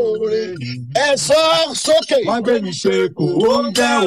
olóore ẹ sọ sókè. Wá gbé mi ṣe kò ó jẹ́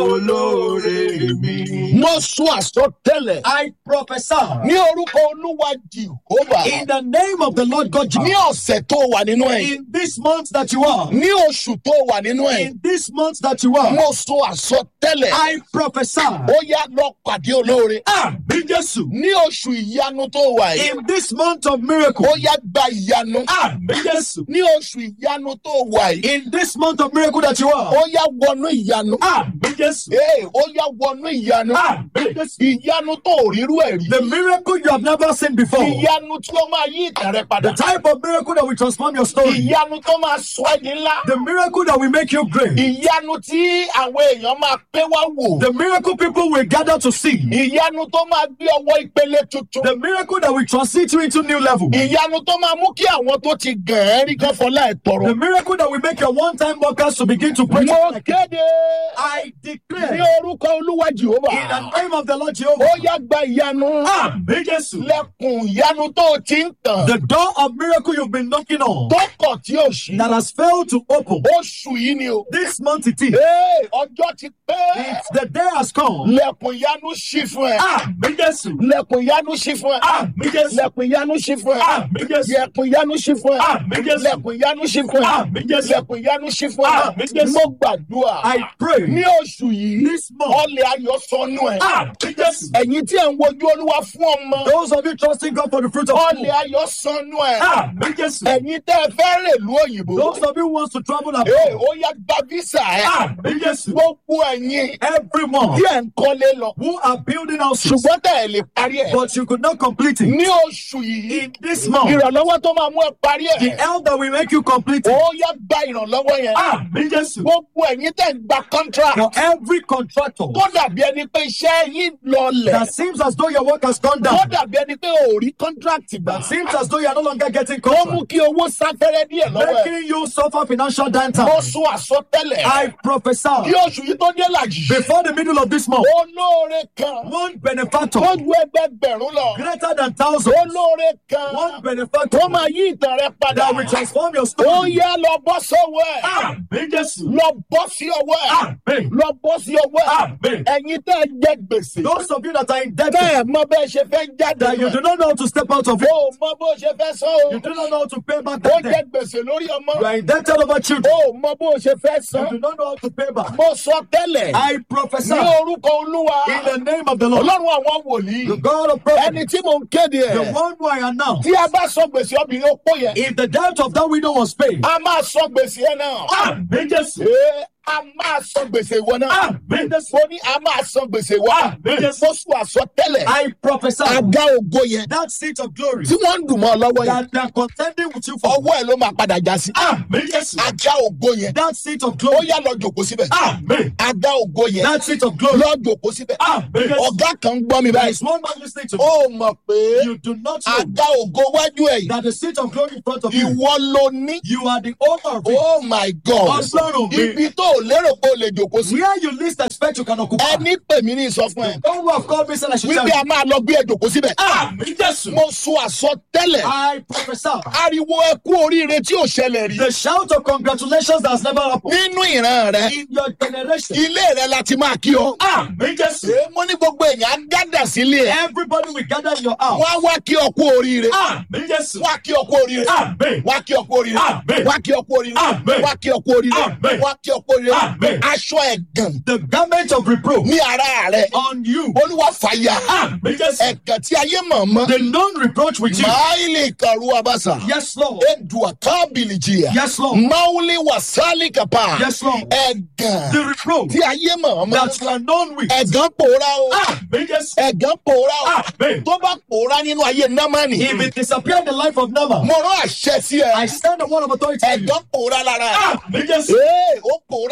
olóore mi. mo sún àsọtẹ́lẹ̀ I prophesy ní orúkọ olúwa jehova in the name of the Lord God ní Jehovah. ọ̀sẹ̀ tó wà nínú ẹ̀ In this month that you are, ní oṣù tó wà nínú ẹ̀ in this month that you are, mo sún àsọtẹ́lẹ̀ I prophesy. ó yá lọ pàdé olóore Àmì Jésù. ní oṣù ìyanu tó wà yìí In this month of miracle. ó yá gba ìyanu Àmì Jésù. ní oṣù ìyanu tó wà yìí In this month of miracle that you are. ó yá wọnú ìyanu Àmì Jésù. ee ó yá wọnú ìyanu Àmì Jésù. ìyanu tó ò rírú ẹ̀ rí The miracle you have never seen before. ìyanu tí ó máa yí ìtàn rẹ The padà type of miracle that will transform your story. ìyanu tó máa sọ ẹ́ di ńlá The miracle that will make you great. ìyanu tí àwọn èèyàn máa pé wá wò The miracle people will gather to see. ìyanu tó máa gbé ọwọ́ ìpele tuntun The miracle that will transit you into new level. ìyanu tó máa mú kí àwọn tó ti gàn ẹ́ rí kan fọlá ẹ̀ tọrọ. The miracle that will make your one-time workers to begin to pray. mo kéde I ní declare orúkọ olúwa jehova in the name of the Lord ó Jehovah. yá gba ìyanu Àmì Jésù. lẹ́kùn ìyanu tó ti ń tàn The door of miracle you've been knocking on tó kọ̀ tí ò sí that has failed to open. oṣù yìí ni o. This month it is. Ee, ọjọ́ ti pé It's the day has come. lẹ́kùn ìyanu ṣí fún ẹ. Àmì Jésù. lẹ́kùn ìyanu ṣí fún ẹ. Àmì Jésù. lẹ́kùn ìyanu ṣí fún ẹ. Àmì Jésù. lẹ́kùn ìyanu ṣí fún ẹ. Àmì Jésù. lẹ́kùn ìyanu ṣí fún ẹ. Àmì Jésù. lẹ́kùn ìyanu ṣí fún ẹ. Àmì Jésù. mo gbàdúrà I pray ní oṣù yìí this month. ọlẹ̀ ayọ̀ sọnù ẹ̀. Àmì Jésù. ẹ̀yin tí ẹ̀ ń wojú olúwa fún ọmọ Those of you trusting God for the fruit of ọlẹ̀ womb. ayọ̀ sọnù ẹ̀. Àmì Jésù. ẹ̀yin tẹ́ ẹ fẹ́ rèlú òyìnbó. Those of you who wants to travel Ee, abroad. ó yá gba visa ẹ̀. Àmì Jésù. gbogbo ẹ̀yin Everyone tí ẹ̀ ń kọ́lé lọ. who are building houses, ṣùgbọ́n tẹ̀ ẹ̀ lè parí ẹ̀. but you could not complete it. ní oṣù yìí In this month, ìrànlọ́wọ́ tó máa mú ẹ parí the ẹ̀. help that will make you complete ó it. yá gba ìrànlọ́wọ́ yẹn. Àmì Jésù. gbogbo ẹ̀yin tẹ̀ ń gba contract. For every contractor tó dàbí ẹni pé iṣẹ́ yín lọlẹ̀. that seems as though your work has gone tó down, dàbí ẹni pé ò rí contract gbà. that seems as though you are no longer getting ó mú contract, kí owó sáfẹ́rẹ́ díẹ̀ lọ́wọ́ ẹ̀. making you suffer financial mo downtime. sún àsọtẹ́lẹ̀. I kí prophesy oṣù yìí tó dé làjì. before the middle of this month, olóore kan one benefactor tó ju ẹgbẹgbẹ̀rún lọ. greater than thousands, olóore kan one tó benefactor máa yí ìtàn rẹ padà. that will transform your ó story. yá lọ bọ́ sọ́wọ́ ẹ̀. Àmì Jésù. lọ bọ́ sí ọwọ́ ẹ̀. Àmì. lọ bọ́ sí ọwọ́ ẹ̀. Àmì. ẹ̀yin tẹ́ ẹ jẹ gbèsè. Those of you that are tẹ́ indebted, ẹ mọ bẹ́ẹ̀ ṣe fẹ́ jáde. that you do not know how to step out of it, o mọ bó ṣe fẹ́ san o. you do not know how to pay back ó that jẹ debt, gbèsè lórí ọmọ. you are indebted over children, o mọ bó ṣe fẹ́ you san. do not know how to pay back. mo sọ tẹ́lẹ̀. I prophesy ní orúkọ olúwa. in the name of the Lord, ọlọ́run àwọn the wòlíì. God of prophets, ẹni tí mò ń kéde the ẹ̀. one who I am now. tí a bá sọ gbèsè obìnrin ó pọ̀ yẹn. If the debt of that widow was paid, a máa sọ gbèsè ẹ náà. Àmì Jésù. Ee, a máa sọ gbèsè ìwọ náà. Àmì Jésù. mo ní a máa sọ gbèsè ìwọ náà. Àmì Jésù. mo sùn àsọtẹ́lẹ̀. I prophesy àga ògo yẹn. that seat of glory tí wọ́n ń dùn mọ́ ọ lọ́wọ́ yẹn. that they are contending with you for. ọwọ́ ẹ̀ ló máa padà já sí. Àmì Jésù. àga ògo yẹn. That seat of ó glory. yá lọ jòkó síbẹ̀. Àmì. àga ògo yẹn. That seat of glory. lọ jòkó síbẹ̀. Àmì Jésù. ọ̀gá kan ń gbọ́ mi There báyìí. is one man listening to me. ó mọ̀ pé You do not know àga ògo wájú ẹ̀ yìí. that the seat of glory in front of you, ìwọ ló ní. you are the owner of it. oh my god. Ọlọ́run mi. ibi tó o lérò pé o lè jòkó sí. Where you least expect you can occupy. ẹni pè mí ní ìsọfún ẹ. God who have called me said I should tell wípé you. a máa lọ gbé ẹ jòkó síbẹ̀. Àmì Jésù. mo sọ àsọtẹ́lẹ̀. I prophesy. ariwo ẹkú oríire tí ò ṣẹlẹ̀ rí. The shout of congratulations that has never happened nínú ìran rẹ in your generation. ilé rẹ láti máa kí ọ. Àmì Jésù. ṣé mo ní gbogbo èèyàn á dádà sílé ẹ. Everybody will gather in your house. wá wá kí ọ kú oríire. Àmì Jésù. wá kí ọ kú oríire. Àmì. wá kí ọ kú oríire. Àmín. wá kí ọ kú oríire. Àmín. wá kí ọ kú oríire. Àmín. wá kí ọ kú oríire. Àmín. aṣọ ẹ̀gàn The garment of reproach ní ara rẹ. on you. olúwa fàyà. Àmì Jésù. ẹ̀gàn tí ayé mọ̀ọ́mọ́. The non-reproach with you. máìlì kàrú abasa. Yes, Lord. edua kábìlì jìyà. Yes, Lord. máwùlì wàsálì kàpá. Yes, Lord. ẹ̀gàn The reproach tí ayé mọ̀ọ́mọ́. that you are known with. ẹ̀gàn pòórá o. Àmì Jésù. ẹ̀gàn pòórá o. Àmì. tó bá pòórá nínú ayé námánì. If it disappear in the life of Naaman, mo rán àṣẹ sí ẹ. I stand on one of authority. ẹ̀gàn pòórá lára ẹ. Àmì Jésù. ee ó pòórá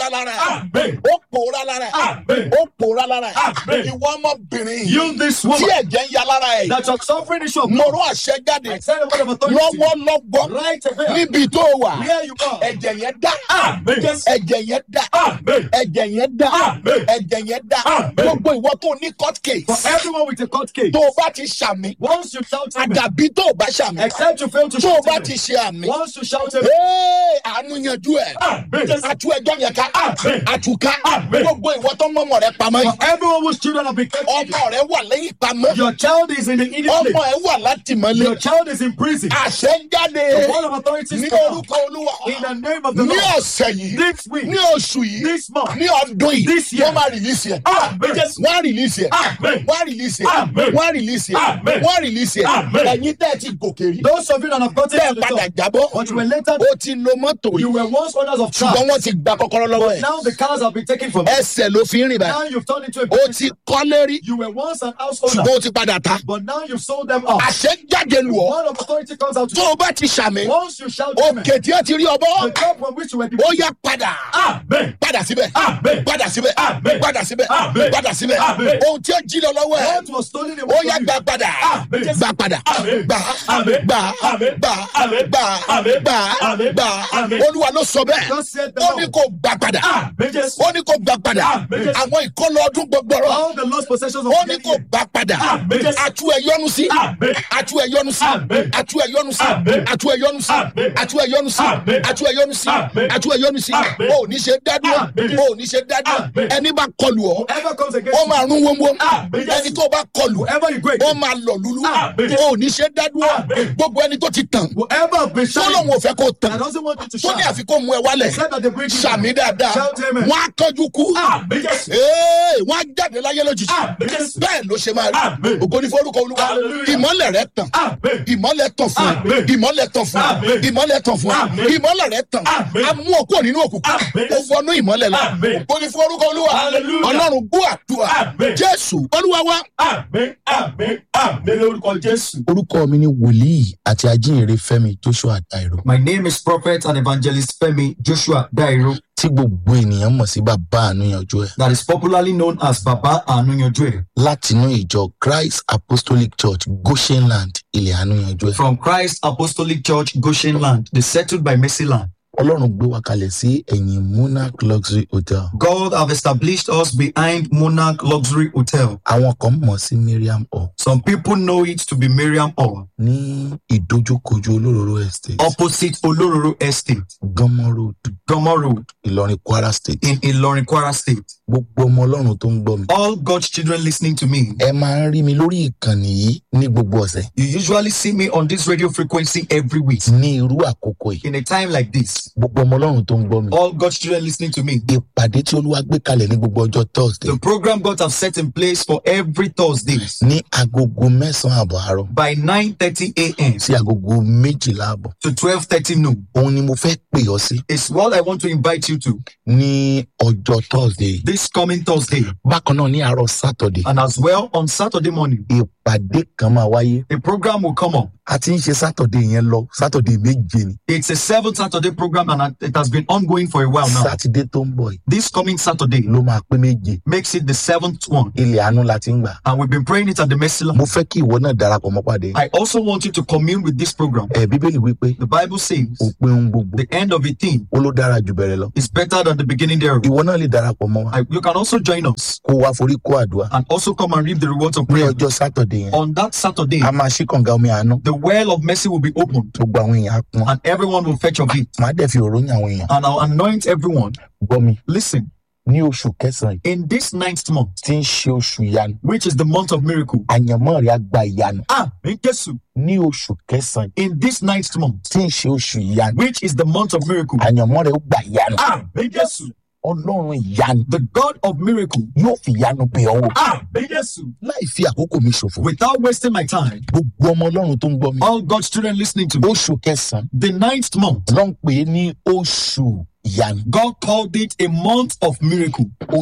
pòórá lára ẹ̀ Amen. ó pòórá lára ẹ̀ Amen. ó pòórá lára ẹ̀ Amen. ìwọ ọmọbìnrin You, this tí woman, ẹ̀jẹ̀ ń ya lára ẹ̀ that your suffering is your mo rún àṣẹ jáde I tell the word of authority. lọ́wọ́lọ́wọ́ Right here. níbi tó wà Where you are. ẹ̀jẹ̀ yẹn dá Amen. ẹ̀jẹ̀ yẹn dá Amen. ẹ̀jẹ̀ yẹn dá Amen. ẹ̀jẹ̀ yẹn dá Amen. gbogbo ìwọ tó ní court case For everyone with a court case, tó o bá ti ṣàmì once you shout amen, àdàbí tó o bá ṣàmì except you fail to tó o shout bá amen, ti ṣe àmì once you shout amen, ee àánú yanjú ẹ Amen. àtú ẹjọ́ yẹn ká Amen. àtúká Amen. gbogbo ìwọ tó mọ́mọ́ rẹ pamọ́ For yìí everyone whose children have been kept hidden, ọmọ rẹ wà lẹ́yìn pamọ́ your child is in the hidden ọmọ place. ẹ wà látìmọ́lé Your child is in prison. àṣẹ ń jáde The word of authority ní is come orúkọ olúwa out. in the name of the ní Lord. ọ̀sẹ̀ yìí This week, ní oṣù yìí this month, ní ọdún yìí This year. wọ́n máa rìlíìsì ẹ̀ Amen. wọ́n á rìlíìsì ẹ̀ Amen. wọ́n á rìlíìsì ẹ̀ Amen. wọ́n á rìlíìsì ẹ̀ Amen. wọ́n á rìlíìsì ẹ̀ Amen. ẹ̀yin tẹ́ ẹ ti gòkè rí Those of you that have gotten tẹ́ ẹ to the padà top, jábọ́ but you were later, ó ti lo mọ́tò rí you were once owners of ṣùgbọ́n cars. wọ́n ti gba kọ́kọ́rọ́ lọ́wọ́ ẹ̀ Now the cars have been taken from you. ẹsẹ̀ ló fi ń rìn báyìí Now you've turned into a ó business. ti kọ́lé rí You were once an house owner, ṣùgbọ́n ó ti padà ta but now you've sold them off. àṣẹ jáde lù ọ́ Word of authority comes out to tó you. o bá ti ṣàmì Once you shout amen, òkè tí ó ti rí ọbọ̀ the top from which you were ó defeated. yá padà Amen. padà síbẹ̀ Amen. padà síbẹ̀ Amen. padà síbẹ̀ Amen. padà síbẹ̀ Amen. ohun tí ó jí lọ lọ́wọ́ ẹ̀ What was stolen ó away yá from you. gbà padà Amen. gbà padà Amen. gbà Amen. gbà Amen. gbà Amen. gbà Amen. gbà Amen. gbà Amen. olúwa ló sọ bẹ́ẹ̀ Thus said the ó ní Lord. kó gbà padà Amen. Yes. ó ní kó gbà padà Amen. àwọn ìkọlọ ọdún gbogbo rọ All the lost possessions of ó the ní kó enemy. gbà padà Amen. àtú ẹ yọnu sí Amen. àtú ẹ yọnu sí Amen. àtú ẹ yọnu sí Amen. àtú ẹ yọnu sí Amen. àtú ẹ yọnu sí Amen. àtú ẹ yọnu sí Amen. àtú ẹ yọnu sí Amen. ó ní ṣe dádúró Amen. ó ní ṣe dádúró Amen. ẹni bá kọlù ọ Whoever comes ó against you, máa rún wọ́nwọ́ Amen. ẹni tó bá kọlù whoever you go ó against, máa lọ lulú Amen. ó ní ṣe dádúró Amen. gbogbo ẹni tó ti tàn whoever has been tó shining, lóun ò fẹ́ kó tàn that doesn't want you to tó ní shine, àfi kó mú ẹ wálẹ̀ except that they bring you down. sàmì dáadáa Shout amen. wọ́n á kánjú kú Amen. Yes. Ee, wọ́n á jáde láyé lójijì Amen. Yes. bẹ́ẹ̀ ló ṣe máa rí Amen. ògo ní forúkọ olúwa Hallelujah. ìmọ́lẹ̀ rẹ tàn Amen. ìmọ́lẹ̀ tàn fún ẹ Amen. ìmọ́lẹ̀ tàn fún ẹ Amen. ìmọ́lẹ̀ tàn fún ẹ Amen. ìmọ́lẹ̀ rẹ tàn Amen. á mú ọkọ nínú òkùnkùn Amen. ó wọnú ìmọ́lẹ̀ lọ Amen. ògo ní forúkọ olúwa Hallelujah. ọlọ́run gbọ́ àdúrà Amen. jésù olúwa wa. Amen. Amen. Amen. Lórúkọ Jésù. orúkọ mi ni wòlíì àti ajínrere fẹmi joshua dairo My name is Prophet and Evangelist Femi Joshua Dairo, tí gbogbo ènìyàn mọ̀ sí bàbá ànúyànjú ẹ̀ that is popularly known as Baba Anunyojue, látinú ìjọ christ apostolic church goshenland ilẹ̀ ànúyànjú ẹ̀. from Christ Apostolic Church, Goshen Land, the settled by Mercy Land. ọlọ́run gbé wa kalẹ̀ sí ẹ̀yìn monarch luxury hotel God have established us behind Monarch Luxury Hotel. àwọn kan mọ̀ sí miriam hall Some people know it to be Miriam Hall, ní ìdójúkojú olóróró estate opposite Olororo Estate, gánmọ́ road Gomo Road, ìlọrin kwara state in Ilorin Kwara State. gbogbo ọmọ ọlọ́run tó ń gbọ́ mi. All God's children listening to me, ẹ máa ń rí mi lórí ìkànnì yìí ní gbogbo ọ̀sẹ̀ you usually see me on this radio frequency every week. ní irú àkókò yìí In a time like this, gbogbo ọmọ ọlọ́run tó ń gbọ́ mi. all God's children listening to me, ìpàdé tí olúwa gbé kalẹ̀ ní gbogbo ọjọ́ thursday the program God have set in place for every Thursdays ní agogo mẹ́sàn-án àbọ̀ àárọ̀ by 9:30 a.m. sí agogo méjìlá àbọ̀ to 12:30 noon òun ni mo fẹ́ pè ọ́ sí is what I want to invite you to ní ọjọ́ thursday this coming Thursday, bákan náà ní àárọ̀ saturday and as well on Saturday morning. ìpàdé kan máa wáyé A program will come up. a ti ń ṣe saturday yẹn lọ saturday méje ni It's a seven Saturday program, and it has been ongoing for a while now. saturday tó ń bọ̀ yìí This coming Saturday ló máa pé méje makes it the seventh one, ilẹ̀ àánú la ti ń gbà and we've been praying it at the Mercy Land. mo fẹ́ kí ìwọ náà darapọ̀ mọ́ pàdé I also want you to commune with this program. ẹ̀ bíbélì wípé The Bible says òpin ohun gbogbo the end of a thing ó ló dára jù bẹ̀rẹ̀ lọ is better than the beginning thereof. ìwọ náà lè darapọ̀ mọ́ wa I, you can also join us kó wa forí kó àdúrà and also come and reap the rewards of ní prayer. ọjọ́ saturday yẹn On that Saturday, a máa ṣí kànga omi àánú the well of mercy will be opened, gbogbo àwọn èèyàn á pọn and everyone will fetch of it. màá dẹ̀ fi òróyìn àwọn èèyàn And I'll anoint everyone. gbọ́ mi Listen, ní oṣù kẹsàn-án yìí in this ninth month, tí ń ṣe oṣù ìyanu which is the month of miracle, àyànmọ́ rẹ̀ á gba ìyanu ah, in Kesu, ní oṣù kẹsàn-án yìí in this ninth month, tí ń ṣe oṣù ìyanu which is the month of miracle, àyànmọ́ rẹ̀ ó gba ìyanu ah, in Kesu, ọlọ́run ìyanu the God of miracle, yóò fi ìyanu bẹ̀ ọ́ wò ah, in Kesu, láì fi àkókò mi ṣòfò without wasting my time, gbogbo ọmọ ọlọ́run tó ń gbọ́ mi all God's children listening to me, oṣù kẹsàn-án the ninth month, ló ń pè é ní oṣù ìyanu God called it a month of miracle, oṣù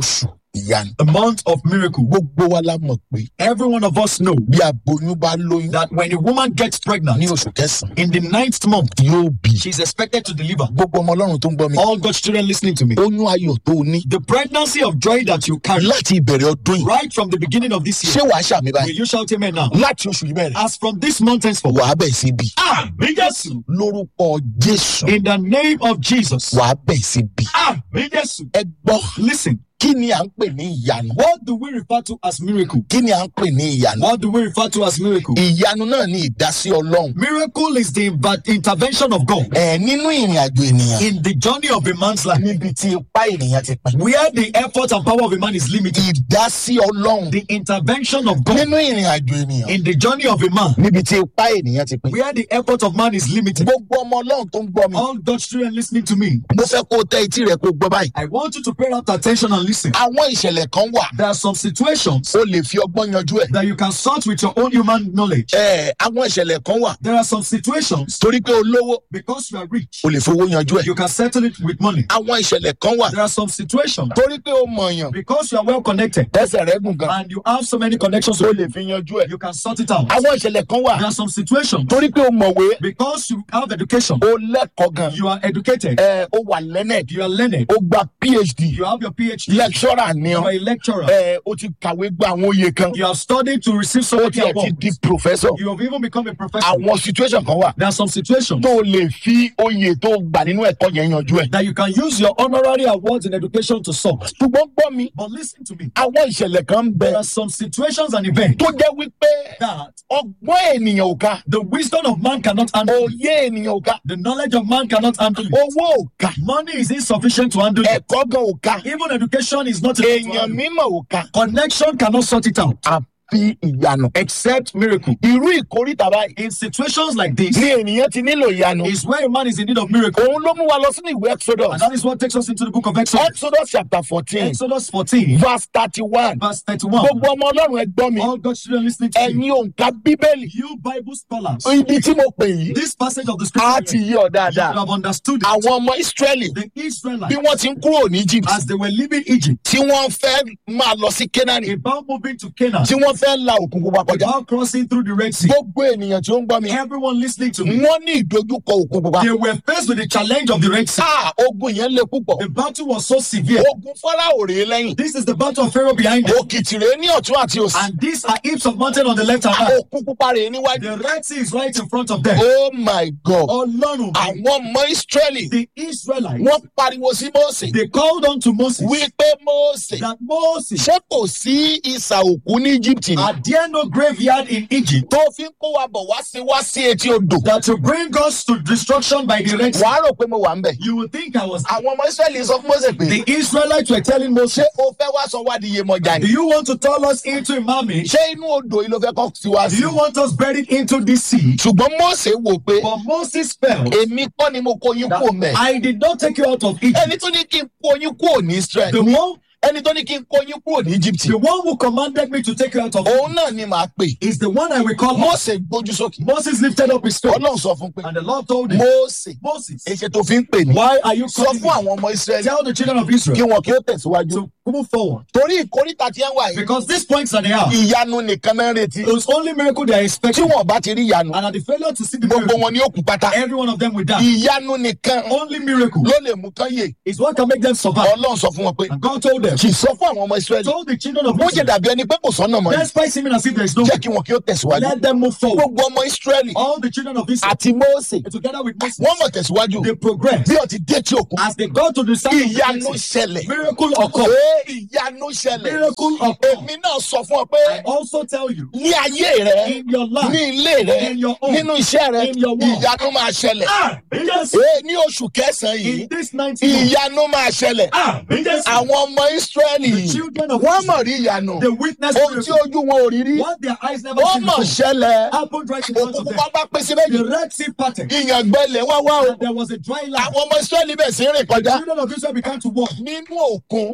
ìyanu the month of miracle. gbogbo wa la mọ̀ pé Every one of us know bí aboyún bá lóyún that when a woman gets pregnant ní oṣù kẹsàn-án in the ninth month, yóò bí she's expected to deliver. gbogbo ọmọ ọlọ́run tó ń gbọ́ mi All God's children listening to me. oyún ayọ̀ tó o ní The pregnancy of joy that you carry láti ìbẹ̀rẹ̀ ọdún yìí right from the beginning of this ṣé year. wàá ṣàmì Will báyìí you shout amen now? láti oṣù yìí bẹ̀rẹ̀ As from this month henceforth. wàá bẹ̀ sí bí Amen. Jésù. lórúkọ jésù In the name of Jesus. wàá bẹ̀ sí bí Amen. Jésù. ẹ gbọ́ Listen, kí ni à ń pè ní ìyanu what do we refer to as miracle? kí ni à ń pè ní ìyanu What do we refer to as miracle? ìyanu náà ní ìdásí ọlọ́run Miracle is the inv- intervention of God ẹ nínú ìrìn àjò ènìyàn in the journey of a man's life, níbi tí ipá ènìyàn ti pín where the effort and power of a man is limited. ìdásí ọlọ́run The intervention of God nínú ìrìn àjò ènìyàn in the journey of a man, níbi tí ipá ènìyàn ti pín where the effort of man is limited. gbogbo ọmọ ọlọ́run tó ń gbọ́ mi All God's children listening to me, mo fẹ́ kó o tẹ etí rẹ kó o gbọ́ báyìí I want you to pay rapt attention and listen. àwọn ìṣẹ̀lẹ̀ kan wà There are some situations o lè fi ọgbọ́n yanjú ẹ̀ that you can sort with your own human knowledge. ẹ àwọn ìṣẹ̀lẹ̀ kan wà There are some situations torí pé o lówó because you are rich, o lè fowó yanjú ẹ̀ you can settle it with money. àwọn ìṣẹ̀lẹ̀ kan wà There are some situations torí pé o mọ̀yàn because you are well connected ẹsẹ̀ rẹ gùn gan and you have so many connections, o with lè fi yanjú ẹ̀ you can sort it out. àwọn ìṣẹ̀lẹ̀ kan wà There are some situations torí pé o mọ̀wé because you have education, o lẹ́kọ̀ọ́ gan you are educated, ẹ o wà learned you are learned, o gba phd you have your PhD, lecturer ni you ọ are a lecturer, ẹ o ti kàwé gba àwọn oyè kan you have studied to receive so o many ti ẹ̀ ti awards, di professor you have even become a professor. àwọn situation kan wà There are some situations tó o lè fi oyè tó o gbà nínú ẹ̀kọ́ yẹn yanjú ẹ̀ that you can use your honorary awards in education to solve. ṣùgbọ́n gbọ́ mi But listen to me. àwọn ìṣẹ̀lẹ̀ kan ń bẹ There are some situations and events tó jẹ́ wípé that ọgbọ́n ènìyàn ò ká the wisdom of man cannot handle. òye ènìyàn ò ká The knowledge of man cannot handle. it. owó ò ká Money is insufficient to handle. it. ẹ̀kọ́ gan ò ká Even education is not enough to èèyàn handle. mímọ̀ ò ká Connection cannot sort it out àfi ìyanu except miracle. irú ìkórìtà báyìí In situations like this, ni ènìyàn ti nílò ìyanu is where a man is in need of miracle. òun ló mú wa lọ sínú ìwé exodus And that is what takes us into the book of Exodus. exodus chapter fourteen Exodus 14, verse thirty-one verse 31. gbogbo ọmọ ọlọ́run ẹ gbọ́ mi All God's children listening to me. ẹ̀yin òǹkà bíbélì You Bible scholars, ibi tí mo pè yìí this passage of the á ti scripture, yí ọ you dáadáa have understood it. àwọn ọmọ israẹli The bí Israelites, wọ́n ti ń kúrò ní egypt as they were leaving Egypt, tí wọ́n fẹ́ máa lọ sí kenani about moving to Canaan, tí wọ́n fẹ́ la òkun pupa kọjá about crossing through the Red Sea, gbogbo ènìyàn tí ó ń gbọ́ mi everyone listening to me, wọ́n ní ìdojúkọ òkun pupa they were faced with the challenge of the Red Sea. ah ogun yẹn le púpọ̀ The battle was so severe. ogun fọ́láwò rèé lẹ́yìn This is the battle of Pharaoh behind them. òkìtì rèé ní ọ̀tún àti òsì And these are heaps of mountain on the left and right. òkun pupa rèé níwájú The Red Sea is right in front of them. oh my god Ọlọ́run, àwọn ọmọ israẹli the Israelites, wọ́n pariwo sí mose they called on to Moses wípé mose that Moses, ṣé kò sí ìsà òkú ní egypt ni are there no graveyard in Egypt tó fi ń kó wa bọ̀ wá sí wá sí etí odò that to bring us to destruction by the Red Sea? wàá rò pé mo wà ń bẹ̀ You would think I was. àwọn ọmọ israẹli sọ fún mose pé The Israelites were telling Moses, ṣé o fẹ́ wá sọ wá di iyemọja Do ni you want to turn us into a mummy? ṣé inú odò yìí ló fẹ́ kọ́ sí wá Do sí you want us buried into this sea? ṣùgbọ́n mose wò pé But Moses felt èmi kọ́ ni mo kó yín kúrò mẹ́ I did not take you out of Egypt. ẹni tó ní kí n kó yín kúrò ní israel The one, ẹni tó ní kí n kó yín kúrò ní egypt the one who commanded me to take you out of òun náà ni màá pè is the one I will call. mose gbójú sókè Moses lifted up his face, ọlọ́run sọ fún pé and the Lord told him, mose Moses, èṣe tó fi ń pè ní why are you sọ calling fún me? àwọn ọmọ israẹli Tell the children of kí Israel wọn kí ó tẹ̀síwájú to move forward. torí ìkórìtà tí ẹ wà yìí Because these points that they are, ìyanu nìkan náà ń retí it was only miracle they are tí expecting. wọn bá ti rí ìyanu And at the failure to see the gbogbo miracle, wọn ni ó kú pátá every one of them will die. ìyanu nìkan Only miracle ló lè mú kán yè is what can make them survive. ọlọ́run sọ fún wọn pé And God told them, kì í sọ fún àwọn ọmọ israẹli told the children of bó ṣe Israel, dàbí ẹni pé kò sọ́nà mọ́ ni despite seeming as if there is no jẹ́ kí wọn kí ó tẹ̀síwájú let them move forward. gbogbo ọmọ israẹli All the children of Israel, àti mose together with Moses, wọ́n mọ̀ tẹ̀síwájú they progress. bí ọtí dé tí òkun As they got to the side of the ìyanu Red Sea, ṣẹlẹ̀ miracle occurred. Ee, ìyanu ṣẹlẹ̀ Miracle occurred. èmi náà sọ fún ọ pé I also tell you, ní ayé rẹ in your life, ní ilé rẹ in your home, nínú iṣẹ́ rẹ in your work. ìyanu máa ṣẹlẹ̀ ah, yes, Ee, ní oṣù kẹsàn-án yìí in this 90 months, ìyanu máa ṣẹlẹ̀ ah, yes, àwọn ọmọ israẹli the children of wọ́n Israel, mọ̀ rí ìyanu they witnessed ohun tí miracle. ojú wọn ò rí rí What their eyes never wọ́n seen mọ̀ before ṣẹlẹ̀ happened right in front òkú of them. pupa bá pín sí méjì The Red Sea parted, ìyàngbẹ́lẹ̀ wá wá o and there was a dry land. àwọn ọmọ israẹli bẹ̀ sí rìn The kọjá children of Israel began to walk nínú òkun in the middle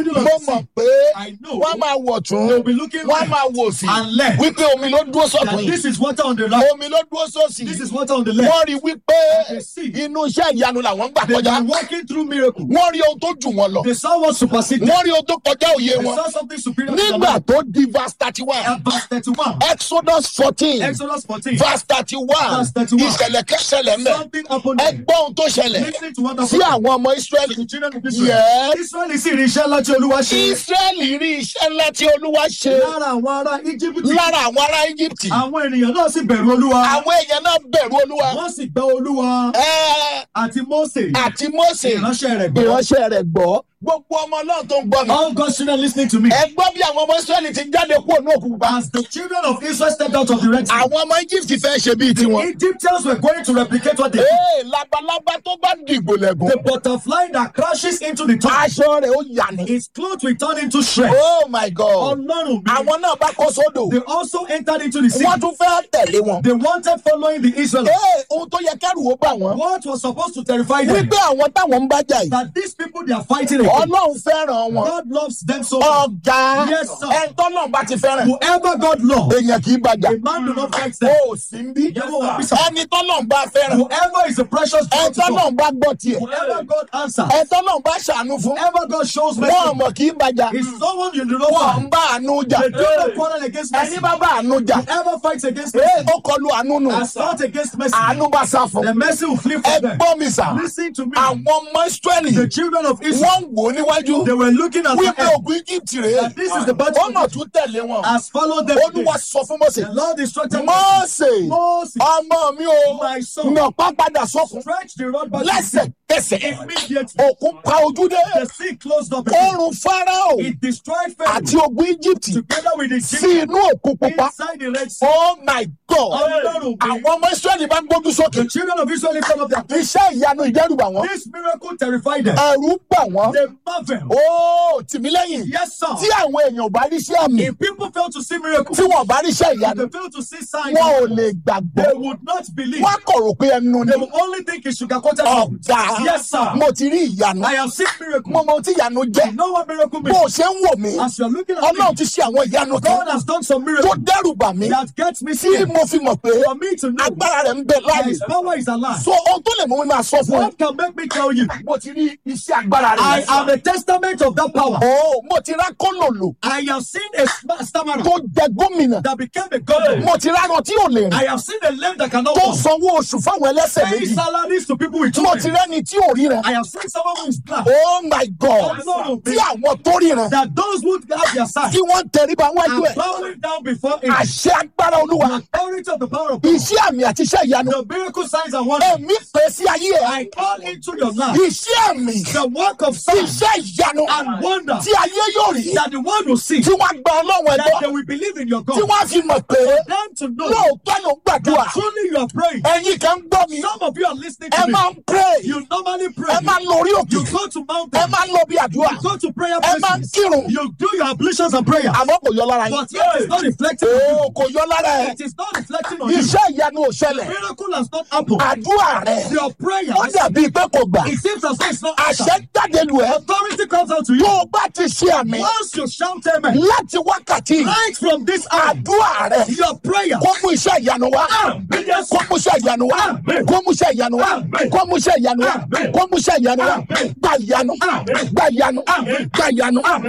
middle of mo the mọ̀ sea. pé I know wọ́n máa wọ̀ tún they'll be looking wọ́n right máa wò sí and left. wípé omi ló dúró That sọ̀tún yìí this is water on the right. omi ló dúró sósì This yìí is water on the left. wọ́n rí wípé They see. inú iṣẹ́ ìyanu làwọn gbà They kọjá were walking through miracle. wọ́n rí ohun tó jù wọ́n lọ They saw what superseded. wọ́n rí ohun tó kọjá òye They wọn saw something superior. to their nígbà life. tó di verse thirty one At verse 31. exodus fourteen Exodus 14. verse thirty one Verse 31. ìṣẹ̀lẹ̀ kẹsẹ̀lẹ̀ mẹ́ Something happened. ẹ gbọ́ ohun tó ṣẹlẹ̀ Listening to what sí happened. àwọn ọmọ israẹli To the children of Israel. Yes. Israel sì rí iṣẹ́ láti Olúwa ṣe. israẹli rí iṣẹ́ ńlá tí olúwa ṣe Lára àwọn ará Íjíbítì. lára àwọn ará egypt Àwọn ènìyàn náà sì bẹ̀rù Olúwa. àwọn èèyàn náà bẹ̀rù olúwa Wọ́n sì gbọ́ Olúwa ẹ àti Mósè. àti mose Ìránṣẹ́ rẹ̀ gbọ́. ìránṣẹ́ rẹ̀ gbọ́ gbogbo ọmọ náà tó ń gbọ́ mi All God's children listening to me. ẹ gbọ́ bí àwọn ọmọ israẹli ti jáde kúrò ní òkú pupa As the children of Israel stepped out of the Red Sea, àwọn ọmọ egypt fẹ́ ṣe bíi tiwọn Egyptians were going to replicate what they did. ee labalábá tó bá dìgbò lẹ́gùn The butterfly that crashes into the top, aṣọ rẹ̀ ó yà ní. its clothes will turn into shreds. oh my god Ọlọ́run mi. àwọn náà bá kó sódò They also entered into the sea. wọ́n tún fẹ́ tẹ̀lé wọn. They wanted following the Israelites. ee ohun tó yẹ kẹ́rù ó bà wọ́n What was supposed to terrify them? wípé àwọn táwọn ń bá jà yìí That these people they are fighting against, ọlọ́run fẹ́ràn wọn God loves them so much. ọ̀gá Yes, sir. ẹ̀ńtọ́lọ́run bá ti fẹ́ràn Whoever God loves, èèyàn kì í bàjá a man do not fight them. ó sì ń bí Yes, sir. ẹni tọ́lọ́run bá fẹ́ràn Whoever is a precious child to God, ẹ̀ńtọ́lọ́run bá gbọ́ tiẹ̀ whoever God answers, ẹ̀ńtọ́lọ́run bá ṣàánú fún whoever God shows wọn mercy, ọmọ kì í bàjá is someone you do not wọn fight. ń bá àánú jà They do not quarrel against mercy. ẹni bá bá àánú jà Whoever fights against ee mercy, ó kọlu àánú nù has fought against mercy, àánú bá sá fún the mercy will flee ẹ from them. gbọ́ mi sà Listen to me. àwọn ọmọ israẹli The children of Israel, wọ́n ń wò ó níwájú they were looking at wípé the earth, ògùn egypt rèé that this is the battle wọ́n mọ̀ tún tẹ̀lé wọn has followed them. olúwa sọ fún mọ́sẹ̀ The Lord instructed mọ́sẹ̀ Moses, ọmọ mi o my son, nàpá padà sókun stretch the rod back lẹ́sẹ̀kẹsẹ̀ immediately. òkun pa ojú dé The sea closed up. again. oorun farao It destroyed Pharaoh àti ogun egypt together with the sí Egyptians inú òkun pupa inside the Red Sea. oh my god Ọlọ́run mi. àwọn ọmọ israẹli bá gbójú sókè The children of Israel lifted up their iṣẹ́ ìyanu ìdẹ́rùbà wọn This miracle terrified them. ẹ̀rù bà wọ́n They marvel. ó tìmílẹ́yìn Yes, sir. tí àwọn èèyàn ò bá rí sí àmì If people fail to see miracles, tí wọn ò bá rí iṣẹ́ if ìyanu they fail to see signs, wọn ò lè gbàgbọ́ they would not believe. wọn kò rò pé ẹnu ni They will only think it's sugar coated. ọ̀gá Yes, sir. mo ti rí ìyanu I have seen miracle. mo mọ ohun tí ìyanu You jẹ́ know what miracle bó o means? ṣe ń wò mí As you're looking at me, ọlọ́run ti ṣe àwọn ìyanu kan God has done some tó miracles dẹ́rù bà mí that gets me tí scared. mo fi mọ̀ pé For me to know agbára rẹ̀ ń bẹ that láàyè His power is alive. so ohun tó lè mú mi máa sọ fún ẹ What can make me tell you? mo ti rí iṣẹ́ agbára I rẹ̀ am a testament of that power. o mo ti rá kólòlò I have seen a sma- stammerer tó jẹ gómìnà that became a governor. mo ti rárọ tí ò lè rìn I have seen a lame that cannot tó walk. sanwó oṣù fáwọn ẹlẹ́sẹ̀ Pay méjì salaries to people with mo ti children. rẹ́ni tí ò ríran I have seen someone who is blind. oh my god Ọlọ́run tí mi. àwọn tó ríran That those who have their sight tí wọ́n ń tẹríba wájú are ẹ̀ bowing down before him. àṣẹ agbára olúwa The authority of the power of God. iṣẹ́ àmì àti iṣẹ́ ìyanu The miracle signs and wonders. ẹ̀mí pè sí ayé ẹ̀ I call into your life iṣẹ́ àmì the work of signs iṣẹ́ ìyanu and wonders tí ayé yóò rí that the world will see. tí wọ́n gba ọlọ́run That ẹ̀gbọ́ they will believe in your tí God. wọ́n fi mọ̀ pé Them to know lóòótọ́ ló ń gbàdúrà that truly you are praying. ẹ̀yin kan ń gbọ́ mi Some of you are listening ẹ to me. máa ń pray You normally pray. ẹ máa ń lọ orí òkè You go to ẹ mountain. máa ń lọ bí àdúrà You go to prayer ẹ máa ń places. kírun You do your ablutions and prayers. àmọ́ kò yọ lára yín But yet it's not reflecting on oo kò yọ lára ẹ you. It is not reflecting on you. iṣẹ́ ìyanu ò ṣẹlẹ̀ Miracle has not happened. àdúrà rẹ Your prayer, ó dàbí pé kò gbà it seems as though it's not àṣẹ answered. jáde lù ẹ́ Authority comes out to tó you. o bá ti ṣe àmì Once you shout amen, láti wákàtí right from this hour, àdúrà rẹ your prayer kó mú iṣẹ́ ìyanu wá kó mú iṣẹ́ ìyanu wá kó mú iṣẹ́ ìyanu wá kó mú iṣẹ́ ìyanu wá kó mú iṣẹ́ ìyanu wá gbà ìyanu gbà ìyanu gbà ìyanu.